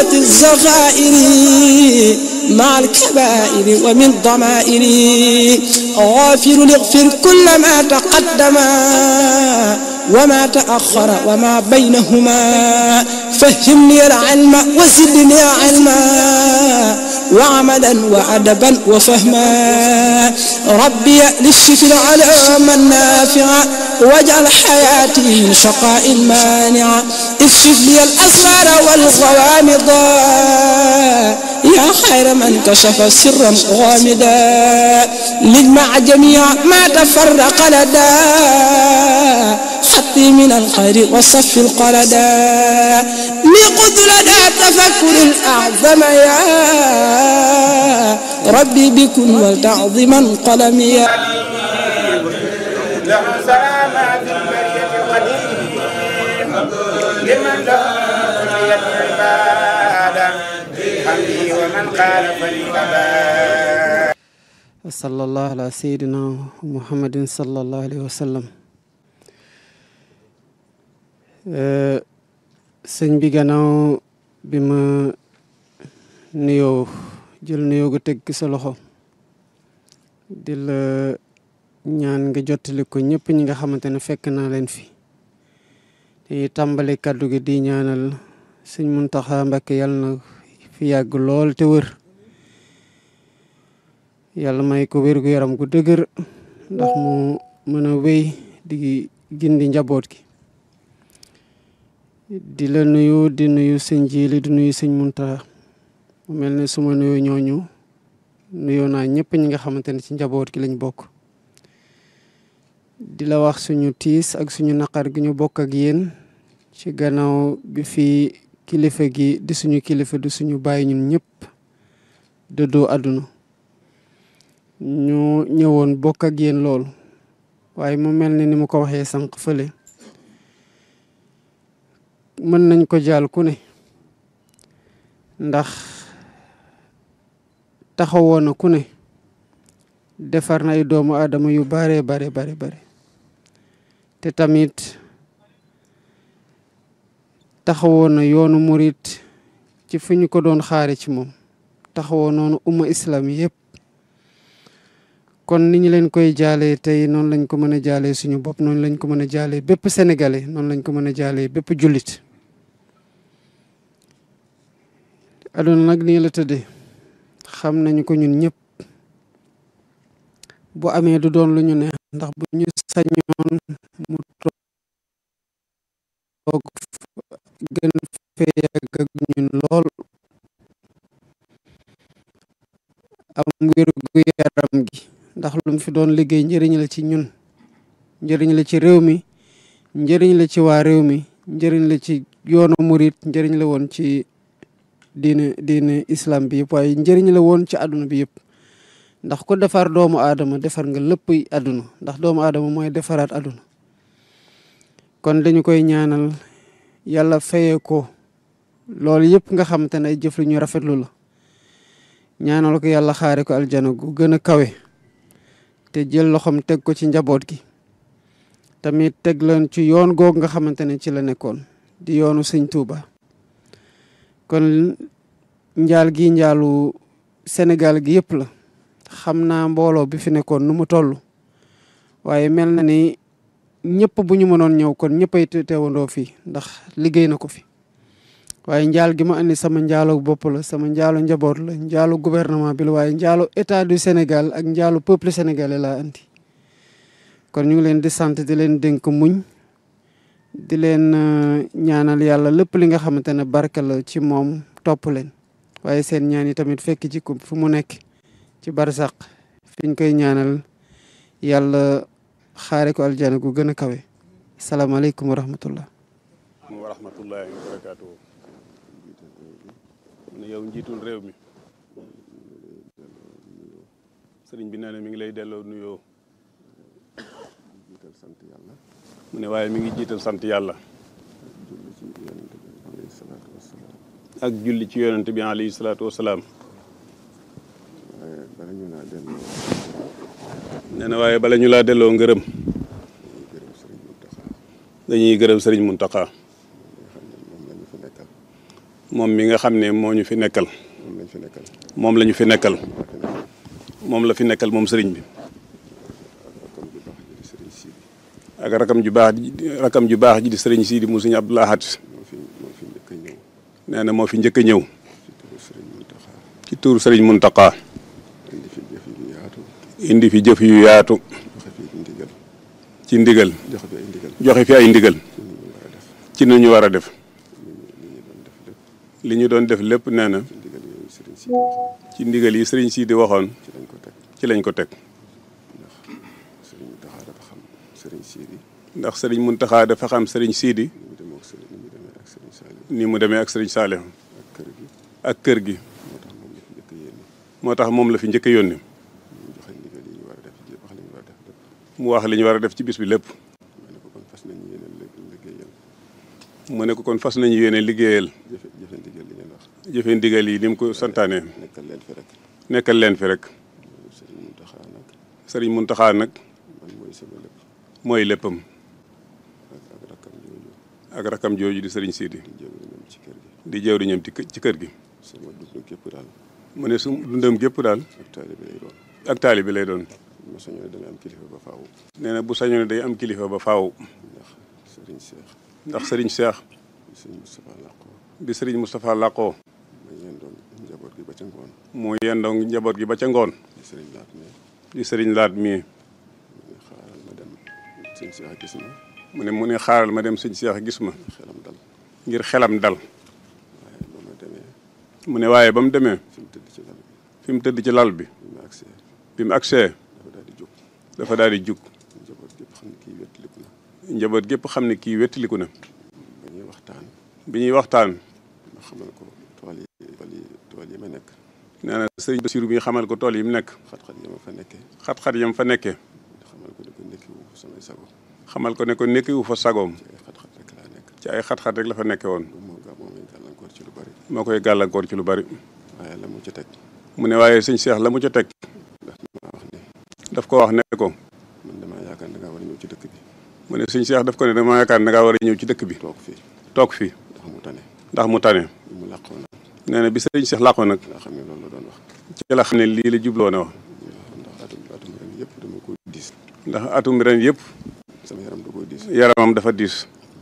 جملة الزغائر مع الكبائر ومن ضمائر غافر اغفر كل ما تقدم وما تأخر وما بينهما فهمني العلم وزدني علما وعملا وأدبا وفهما ربي للشكر على من نافع واجعل حياتي من شقاء مانع اكشف لي الأسرار والغوامض يا خير من كشف سرا غامدا لجمع جميع ما تفرق لدى خطي من الخير وصف القلدا لقد لدى تفكر الأعظم يا ربي بكن ولتعظما قلمي له سلامات البرية القديم لمن له كلية العبادة حمدي ومن قال فليبا وصلى الله على سيدنا محمد صلى الله عليه وسلم sëñ bi gannaaw bi ma nuyoo jël nuyoo gu teg sa loxo di la ñaan nga jottali ko ñëpp ñi nga xamante ne fekk naa leen fi te tàmbali kàddu gi di ñaanal sëñ Muntaxa Mbàkke yàlla na fi yàgg lool te wër yàlla may ko wér gu yaram gu dëgër ndax mu mën a wéy di gindi njaboot gi di la nuyu di nuyu sëñ Jili di nuyu sëñ Muntaxa mu mel ne suma nuyu ñooñu nuyoo naa ñëpp ñi nga xamante ne ci njaboot gi lañ bokk di la wax suñu tiis ak suñu naqar gi ñu bokk ak yéen ci gannaaw bi fi kilifa gi di suñu kilifa di suñu bàyyi ñun ñëpp dëddoo àdduna ñu ñëwoon bokk ak yéen loolu waaye mu mel ne ni mu ko waxee sànq fële mën nañ ko jaal ku ne ndax taxawoon na ku ne defar na ay doomu aadama yu bare bare bare bare te tamit taxawoon na yoonu murit ci fi ñu ko doon xaare ci moom taxawoon noonu umma islam yëpp kon ni ñu leen koy jaalee tey noonu lañ ko mën a jaalee suñu bopp noonu lañ ko mën a jaalee bépp sénégalais noonu lañ ko mën a jaalee bépp jullit aduna nag nii la tëddee xam nañu ko ñun ñëpp bu amee du doon lu ñu neex ndax bu ñu sañoon mu toog gën fee yàgg ak ñun lool am wér gu yaram gi ndax lu mu fi doon liggéey njëriñ la ci ñun njëriñ la ci réew mi njëriñ la ci waa réew mi njëriñ la ci yoonu murit njëriñ la woon ci diine diine islam bi yëpp waaye njëriñ la woon ci àdduna bi yëpp ndax ku defar doomu aadama defar nga lépp àdduna ndax doomu aadama mooy defaraat àdduna kon dañu koy ñaanal yàlla fayee ko loolu yëpp nga xamante ne ay jëf lu ñu rafetlu la ñaanal ko yàlla xaare ko aljana gu gën a kawe te jël loxoom teg ko ci njaboot gi tamit teg leen ci yoon googu nga xamante ne ci la nekkoon di yoonu sëñ Tuuba kon njaal gi njaalu Sénégal gi yëpp la xam naa mbooloo bi fi nekkoon nu mu toll waaye mel na ni ñëpp bu ñu mënoon ñëw kon ñëppay teewandoo fii ndax liggéey na ko fi waaye njaal gi ma andi sama njaalu bopp la sama njaalu njaboot la njaalu gouvernement bi la waaye njaalu état du Sénégal ak njaalu peuple sénégalais laa andi kon ñu ngi leen di sant di leen dénk muñ di leen ñaanal yàlla lépp li nga xamante ne barke la ci moom topp leen waaye seen ñaan yi tamit fekk ci ko fu mu nekk ci barsaq fi ñu koy ñaanal yàlla xaare ko aljana gu gën a kawe salaamaaleykum wa rahmatullah wa rahmatullahi wa barakaatu mu ne yow njiitul réew mi sëriñ bi nee na mi ngi lay delloo nuyoo mu ne waaye mi ngi jiital sant yàlla ak julli ci yonent bi alayhi salaatu wasalaam nee na waaye bala ñu laa delloo ngërëm dañuy gërëm sëriñ Muntaxa moom mi nga xam ne moo ñu fi nekkal moom lañ fi nekkal moom la ñu fi nekkal moom la fi nekkal moom sëriñ bi comme bi baax ji di sëriñ Sidi ak rakam ju baax ji rakam ju baax ji di sëriñ Sidi mu sëriñ Abdou Lahad moo fi moo fi njëkk a ñëw nee na moo fi njëkk a ñëw ci turu sëriñ Muntaxa ci tuur sëriñ Muntaqa indi fi jëf yu yaatu indi fi jëf yu yaatu joxe fi ndigal ci ndigal joxe fi ay ndigal joxe fi ay ndigal ci ni ñu war a def ci nu ñu war a def li ñu doon def lépp li ñu doon def lépp nee na ci ndigal yooyu sëriñ Sidi ci ndigal yi sëriñ Sidi waxoon ci lañ ko teg ci lañ ko teg sëriñ Muntaxa dafa xam sëriñ Sidi ndax sëriñ Muntaxa dafa xam sëriñ Sidi ni mu demoo ak sëriñ ni mu demee ak sëriñ Saliou ni mu demee ak sëriñ Saliou ak kër gi ak kër gi moo tax moom la fi njëkk a yéene moo tax moom la fi njëkk a yónni ñu joxe ndigal yi ñu war a def wax li ñu war a def lépp mu wax li ñu war a def ci bis bi lépp ma ne ko kon fas nañu yéene liggéeyal mu ne ko kon fas nañu yéene liggéeyal jëfe jëfe ndigal li ngeen wax jëfe ndigal yi ni mu ko santaane nekkal leen fi rek nekkal leen fi rek sëriñ Muntaxa nag sëriñ Muntaxa nag man mooy sama lépp mooy léppam ak ak rakkam jooju ak rakam jooju di sëriñ Sidi di jëwriñam ci kër gi di jëwriñam ci kë- ci kër gi sama dund gépp daal mu ne su dundam gépp daal ak taalibe lay doon ak taali bi lay doon ma sañoon dana am kilifa ba faaw nee na bu sañoon day am kilifa ba faaw ndax sëriñ Seex ndax sëriñ Cheikh sëriñ Moustapha làqoo bi sëriñ Moustapha làqoo ma yendoon njaboot gi ba ca ngoon mu yendoo njaboot gi ba ca ngoon di sëriñ laat ne di sëriñ laat mii mu ne xaaral ma dem sëñ Seex gis ma mu ne mu ne xaaral ma dem sëñ Cheikh gis ma xelam dal ngir xelam dal waaye ba ma demee mu ne waaye ba mu demee fi mu tëdd ci lal bi fi mu tëdd ci lal bi bi ma agsee bi mu agsee dafa daal di jóg dafa daal di jug njaboot gépp xam ne kii wettaliku na njaboot gépp xam ne kii wettiliku na ba ñuy waxtaan bi ñuy waxtaan ma xamal ko tool yi tool yi tool yi ma nekk nee na sëriñ Basiru bi xamal ko tool yi mu nekk xat-xat yi ma fa nekkee xat-xat yam fa nekkee xamal ko ne ko nekkiwu samay sago xamal ko ne ko nekkiwu fa sagoom ci ay xat-xat rek laa nekk ci ay xat-xat rek la fa nekke woon moo ga moo may gàllankoor ci lu bari moo koy gàllankoor ci lu bari waaye la mu ca teg mu ne waaye sëñ Cheikh la mu ca teg ndax maa wax ne daf ko wax ne ko man damaa yaakaar da ngaa war a ñëw ci dëkk bi mu ne sëñ Cheikh daf ko ne dama yaakaar ne dangaa war a ñëw ci dëkk bi toog fii toog fi ndax mu tane ndax mu tane bi mu làqoo nag nee na bi sëriñ Cheikh làqoo nag laa xam ne loolu la doon wax ci la xam ne lii la jubloo ne wax ndax atum atum ren yëpp dama ko diis ndax atum ren yëpp sama yaram da koo diis yaramam dafa diis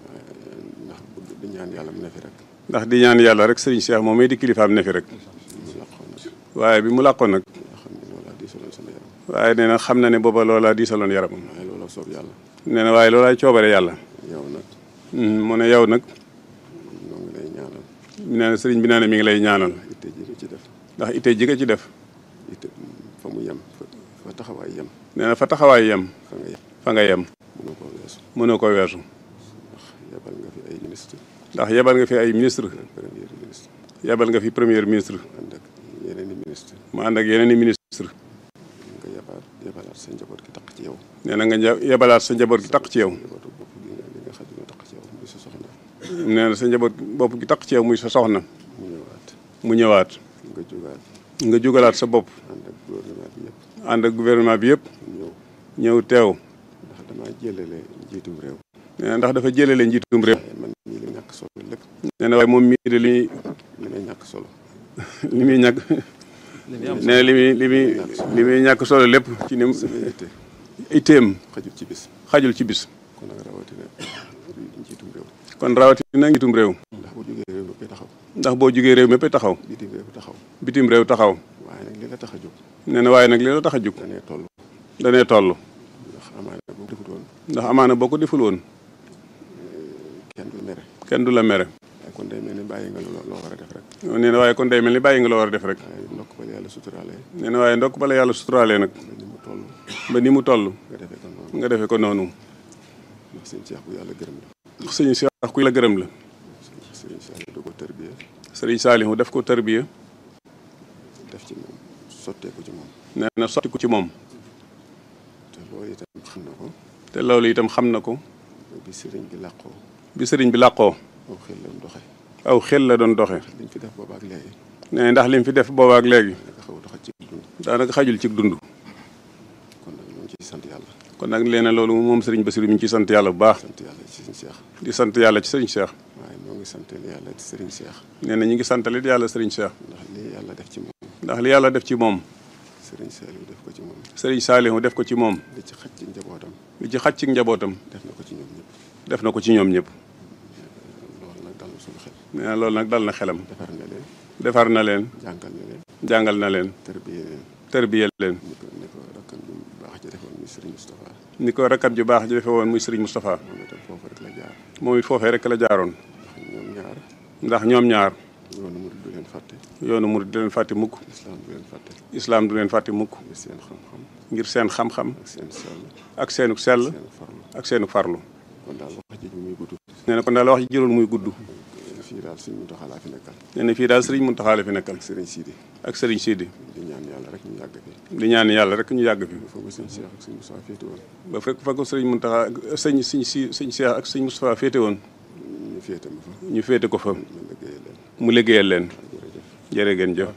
ndax bëgg di ñaan yàlla mu ne fi rek ndax di ñaan yàlla rek sëriñ Cheikh moom may di kilifaam ne fi rek mu làqoo nag waaye bi mu làqoo nag nga xam ne loolaa diisaloon sama yaram waaye nee na xam na ne booba loolaa diisaloon yaramam waaye loola soob yàlla nee na waaye loolaay coobare yàlla yow nag mu ne yow nag ñoo ngi lay ñaanal nee na sëriñ bi nee na mi ngi lay ñaanal itte ji nga ci def ndax itte ji nga ci def itte fa mu yem fa fa taxawaay yem nee na fa taxawaay yem fa nga yem fa nga yem mënoo koo weesu mënoo ko weesu ndax yebal nga fi ay ministre ndax yebal nga fi ay ministre premier ministre yebal nga fi premier ministre ànd ak yeneen i ministre mu ànd ak yeneen i ministre nga yabaat yebalaat sa njaboot gi taq ci yow nee na nga nja- yebalaat sa njaboot gi taq ci yow njabootu bopp gi nga li nga xam ne taq ci yow muy sa soxna nee na sa njaboot bopp gi taq ci yow muy sa soxna mu ñëwaat mu ñëwaat nga jógaat nga jugalaat sa bopp ànd ak gouvernement bi yëpp ànd ak gouvernement bi yëpp ñëw ñëw teew ndax damaa jëlale njiitum réew nee na ndax dafa jëlale njiitum réew waaye man mii li ñàkk solo lépp nee na waaye moom mii de li li may ñàkk solo li muy ñàkk nee na li muy li muy li muy ñàkk solo lépp ci ni mu sama itte itteem xajul ci bis xajul ci bis kon nag rawatina njiitum réew kon rawatina njiitum réew ndax bu jógee réew mépp taxaw ndax boo jugee réew mépp taxaw bitim réew taxaw bitim réew taxaw waaye nag li la tax a jóg nee na waaye nag li la tax a jug danee toll danee toll ndax amaana boo defutoon ndax amaana boo ko deful woon kenn du mere kenn du la mere waaye kon day mel ni bàyyi nga loo loo war a def rek nee na waaye kon day mel ni bàyyi nga la war a def rek waaye ndokk ba la yàlla suturaalee nee na waaye ndokk bala yàlla suturaalee nag ba ni mu toll ba ni mu toll nga defee ko noonu nga defee ko noonu ndax sëñ Cheikh bu yàlla gërëm la ndax sëñ Cheikh ku la gërëm la sëñ Cheikh da ko tërbiye sëriñ Saalihu def ko tarbiya def ci moom sotteeku ci moom nee na sotti ko ci moom te loolu itam xam na ko te loolu itam xam na ko bi sëriñ bi làqoo bi sëriñ bi làqoo aw xel la mu doxe aw xel la doon doxe liñ fi def boobaak léegi nee na ndax lim fi def boobaak léegi naka xaw a doxe ci dund daanaka xajul ci dund kon nag ñoo ngi ciy sant yàlla kon nag leen loolu moom sëriñ Basiru mi ngi ciy sant yàlla bu baax sant yàlla ci sëriñ Cheikh di sant yàlla ci sëriñ Cheikh waaye noo ngi sant yàlla ci sëriñ Cheikh nee na ñu ngi santalit yàlla sëriñ Cheikh ndax lii yàlla def ci moom ndax li yàlla def ci moom sëriñ Saliou def ko ci moom sëriñ Saalihu def ko ci moom li ci xaj ci njabootam li ci xaj ci njabootam def na ko ci ñoom ñëpp def na ko ci ñoom ñëpp loolu nag dal na suñu xel nee na loolu nag dal na xelam defar na leen defar na leen jàngal na leen jàngal na leen tarbiyee leen tërbiyel leen ni ko ni ko rakkam ju baax ji defoon muy sëriñ Moustapha ni ko rakkam ju baax ji defee woon muy sëriñ Moustapha moom itam foofu rek la jaar moom it foofee rek la jaaroon ndax ñoom ñaar ndax ñoom ñaar yoonu murid du leen fàtte yoonu murid du leen fàtte mukk islam du leen fàtte islaam du leen fàtte mukk ngir seen xam-xam ngir seen xam-xam ak seen sell ak seenu sell seen farlu ak seenu farlu kon daal wax ji muy gudd nee na kon daal wax ji jërul muy gudd fii daal suñu Muntaxa laa fi nekkal nee na fii daal sëriñ Muntaxa la fi nekkal ak sëriñ Sidi ak sëriñ Sidi di ñaan yàlla rek ñu yàgg fi di ñaan yàlla rek ñu yàgg fi foofu sëñ Cheikh ak sëñ Moussa féete woon ba fekk fa ko sëriñ Muntaxa sëñ sëñ si sëñ Cheikh ak sëñ Moustapha féete woon ñu féete ma fa ñu féete ko fa ñu liggéeyal leen mu liggéeyal leen jërë ngeen jëf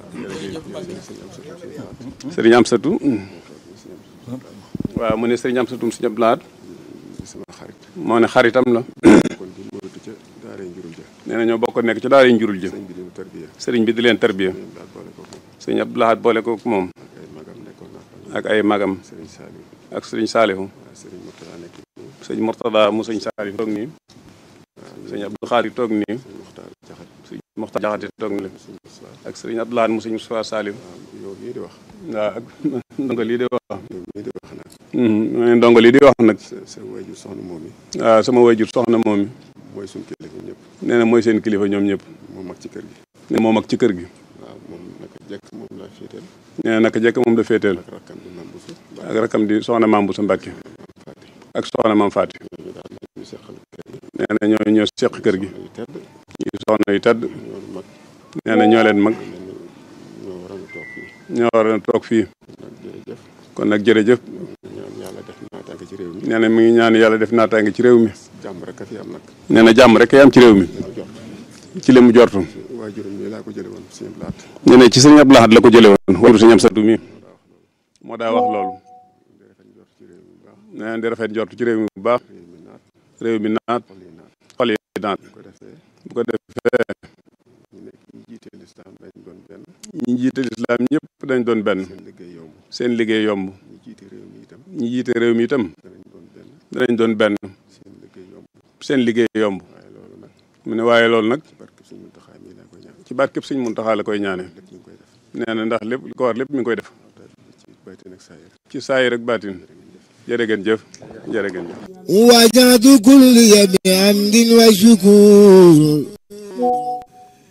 sëriñ Amsatu waaw mu ne sëriñ Amsatu si ñëpp laat di sama xarit moo ne xaritam la kon di mbóotu ca daaree njurul ja nee na ñoo bokk nekk ci daara njurul jë sëñ bi dinu tarbiya sëriñ bi di leen tarbiya ñoom daal boole ko moom sëriñ Abdou Lahad boole ko moom ak ay magam nekkoon naa fa ak ay magam sëriñ Saliou ak sëriñ Saalihu waaw sëriñ Mourtada nekk nii sëñ Mortada mu sëñ Saalihu toog nii sëñ Abdou Xaari toog nii sëñ Muxtaar Jaxat sëñ Moxtar Jaxate toog nii sëñ Moussa ak sëriñ Abdou Lahad mu sëñ Moustapha Saalihu waaw yow mii di wax waaw ak ndongo lii di wax yow mii di wax nag mu ne ndongo lii di wax nag sa sa wayjur soxna moom yi waaw sama wayjur soxna moom mi mooy suñu kilifa ñëpp nee na mooy seen kilifa ñoom ñëpp moom mag ci kër gi ne moom ak ci kër gi waaw moom naka jekk moom laa féeteel nee na naka jekk moom da féeteel ak rakkam bi mam bu su ak rakam di soxna maam bu sa Mbàkke fàtte ak soxna maam Faati ñooñu daal nag ñu seqal kër gi nee na ñoo ñoo seq kër gi yu tedd ñu soxna yu tedd ñoonu mag nee na ñoo leen mag mel ni ñoo waroon a toog fii ñoo war a toog fii nag jërëjëf kon nag jërëjëf ñaan yàlla def naataange ci réew mi nee na mi ngi ñaan yàlla def naataange ci réew mi jàmm rek a fi am nag nee na jàmm rek am ci réew mi dañu jot ci li mu jortu waajuram mi laa ko jële woon sëñ Blaat nee na ci sëñ Abdou Lahad la ko jële woon waru sëñ Amsatu mi moo daa wax loolu di rafet njort ci réew mi bu baax nee na di rafet jortu ci réew mi bu baax réew mi naat réew mi naat xol yi naat xol yi naat bu ko defee bu ko defee ñu nekk ñu jiitee lislaam dañ doon benn ñi jiite lislaam ñëpp dañ doon benn seen liggéey yomb seen liggéey yomb ñu jiite réew mi itam ñi jiite réew mi itam danañ doon benn danañ doon benn seen liggéey yomb seen liggéey yomb waaye loolu nag mu ne waaye loolu nag ci barke suñu Muntaxaa mii laa koy ñaan ci barkeb sëñ Muntaxa la koy ñaane lépp ñu ngi koy def nee na ndax lépp li ko war lépp mi ngi koy def te ci bayte nag saayir ci saayir ak baatin jërë ngeen jëf jërë ngeen jëf وجعت كل بحمد وشكور